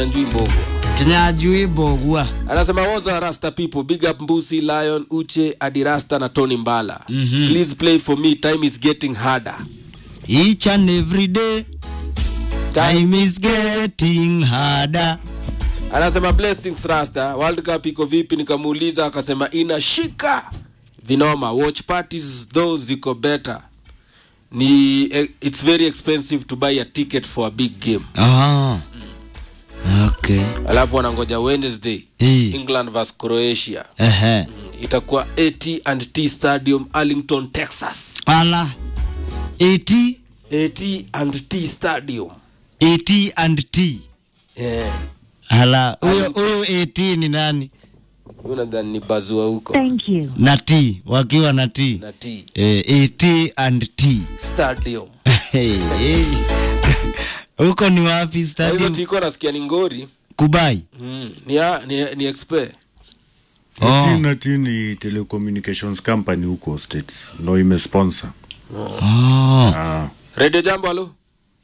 Njui Mbogwa Kinyajui Bogwa. anasema woza rasta people big up mbusi lion uche adirasta na tony mbala mm-hmm. please play for me time is getting harder Each and every day time is getting harder. anasema blessings rasta world cup iko vipi nikamuuliza akasema inashika vinoma watch parties though ziko better ni eh, it's very expensive to buy a ticket for a big game Ah. Okay. alafu wanangoja wednesday Eh. england vs croatia Ehe. itakuwa at and t stadium arlington texas Ala. 80 at and t stadium 80 and T. yeah. Ala. Huyo huyo 80 ni nani? Huyu nadhani ni bazua huko Thank you. Na T wakiwa na T. na t Eh, 80 and T. stadium Hey, hey. Huko ni wapi Na hizo stadium? tiko nasikia ni ngori Kubai. mm. ni, a- ni, ni expe Oh. AT&T ni telecommunications company huko states ndo imesponsor Oh. ah. radio jambo alo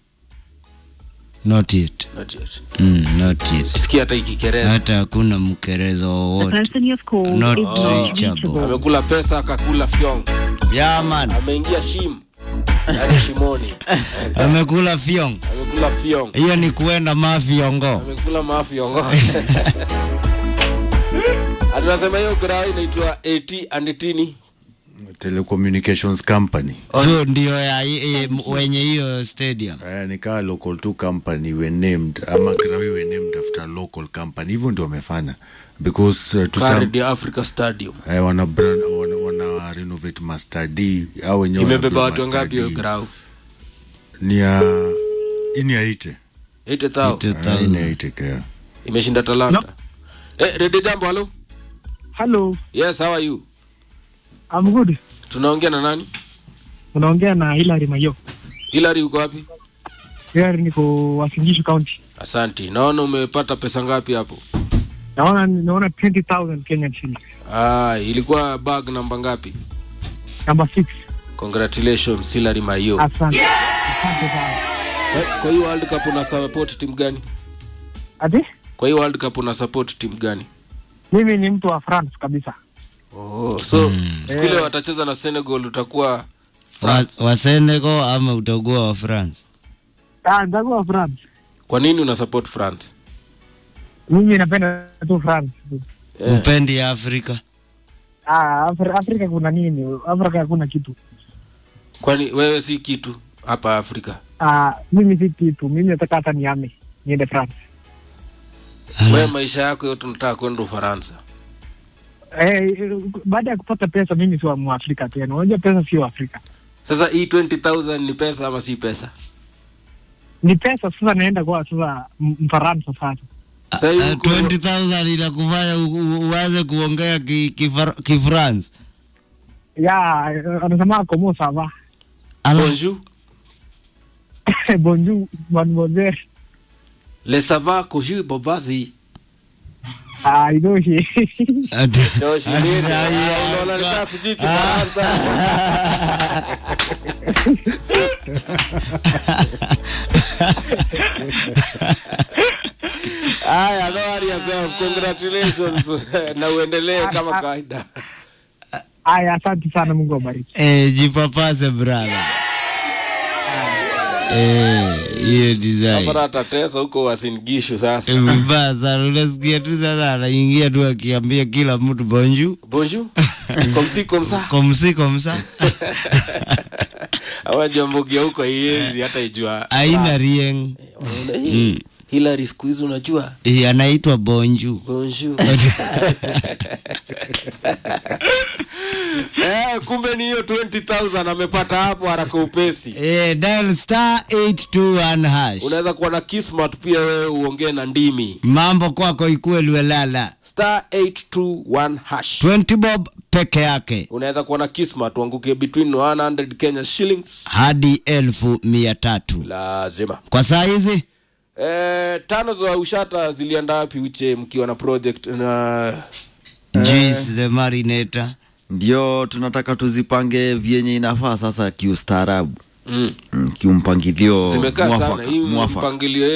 Not yet. Not yet. Mm, not yet. sikia hata ikikereza Hata hakuna mkerezo The wowote. person you have called Not is not reachable. reachable. amekula pesa akakula fyong Yeah, man. ameingia shim yani shimoni Amekula fiong. amekula fyong Hiyo ni kuenda mafiongo. amekula mafyongo atunasema hiyo grau inaitwa at and tini telecommunications company So ndio ya e, wenye hiyo stadium. eh, nikaa local two company were named ama grawi were named after local company hivyo ndio wamefanya because uh, to some, radio africa stadium eh, wana, brand, wana, wana renovate master d au wenyewe imebeba wana watu build wangapi hiyo Master D. grau ni ya ini ya ite 80,000 Ite- Ah, ini ya ite kea imeshinda talanta eh, radio jambo halo Hello, yes how are you I'm good. tunaongea na nani Unaongea na Hilary Mayo. hilary uko wapi Hilary niko Wasingishu County. asanti naona umepata pesa ngapi hapo Naona naona 20,000 Kenyan shillings. ah, ilikuwa bag namba ngapi Number 6. congratulations hilary mayo Asante. Asante sana. Eh, kwa hiyo world cup una support timu gani Ati? kwa hiyo world cup una support timu gani Mimi ni mtu wa France kabisa. oh, so siku ile watacheza na senegal utakuwa Wa, wa Senegal ama utakuwa wa France? Ah, nitakuwa France. kwa nini una support france Mimi napenda tu France. Eh. Upendi Afrika? Ah, Afri Afrika kuna nini? Afrika hakuna kitu. kwani wewe si kitu hapa afrika Ah, mimi si kitu. Mimi nataka hata niame niende France. wewe maisha yako yote unataka kwenda ufaransa Eh, baada ya kupata pesa mimi si wa Mwafrika tena. Unajua pesa sio Afrika. sasa hii 20000 ni pesa ama si pesa Ni pesa sasa naenda kwa sasa M- Mfaransa sasa. Sasa hivi Uh, uko- 20,000 inakufanya u- u- uanze kuongea ki- kifar- kifrance. Ya, anasema comment ça va? Ala, bonjour Bonjour, mademoiselle. le sava koju bobazi Ah, idoshi. ati- Joshi ati- nini? ai, Ah, ai, unaona kwa- nikaa sijui Kifaransa. Aya, no worry yourself. Congratulations na uendelee kama kawaida. Aya, asante sana, Mungu awabariki. Eh, jipapase brother. Eh, hiyo design. Hapana atatesa huko wasingishu sasa. Eh, Vibaya sana, unasikia tu sasa anaingia tu akiambia kila mtu bonjour. Bonjour. Komsi komsa. Komsi komsa. Awajua mbogia huko ienzi hata ijua. Aina rieng. Mm. Hilary siku hizi unajua. Eh, anaitwa bonjour. Bonjour. eh, kumbe ni hiyo 20000 amepata hapo haraka upesi. Eh, dial star 821 hash. Unaweza kuwa na kismat pia wewe uongee na ndimi. Mambo kwako ikuwe lwelala. Star 821 hash. 20 bob peke yake Unaweza kuwa na kismat uanguke between 100 Kenya shillings. hadi elfu mia tatu Lazima. kwa saa hizi. Eh, tano za ushata zilienda wapi uche mkiwa na project na Juice the marinator. ndio tunataka tuzipange vyenye inafaa sasa kiustaarabu mm. mm, kiumpangilio zimekaa sana mwafaka, hii mwafaka. mpangilio